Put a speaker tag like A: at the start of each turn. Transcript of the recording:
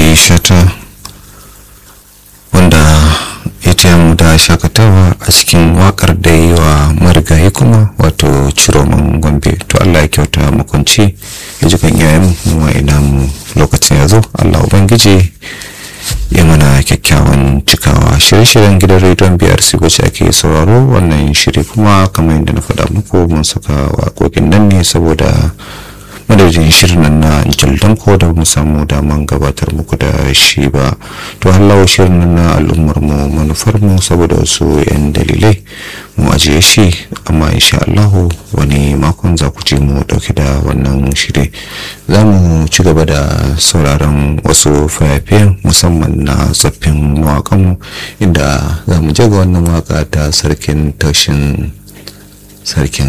A: marigayi shata wanda ya taya mu da shakatawa a cikin wakar da yi wa marigayi kuma wato ciroman gombe to allah ya kyauta makwanci ya ji kan iyayen mu ina mu lokacin ya zo allah ubangiji ya mana kyakkyawan cikawa shirye-shiryen gidan rediyon brc wacce ake sauraro wannan shiri kuma kamar yadda na faɗa muku mun saka waƙoƙin nan ne saboda madadin shirin nan na jildan ko da mu samu daman gabatar muku da shi ba to hallawa shirin nan na al'ummar mu manufar mu saboda wasu yan dalilai mu ajiye shi amma insha Allah wani makon za ku ji mu dauke da wannan shiri za mu ci gaba da sauraron wasu fayafayen musamman na tsaffin mawakanmu inda za mu je ga wannan waka ta sarkin tashin sarkin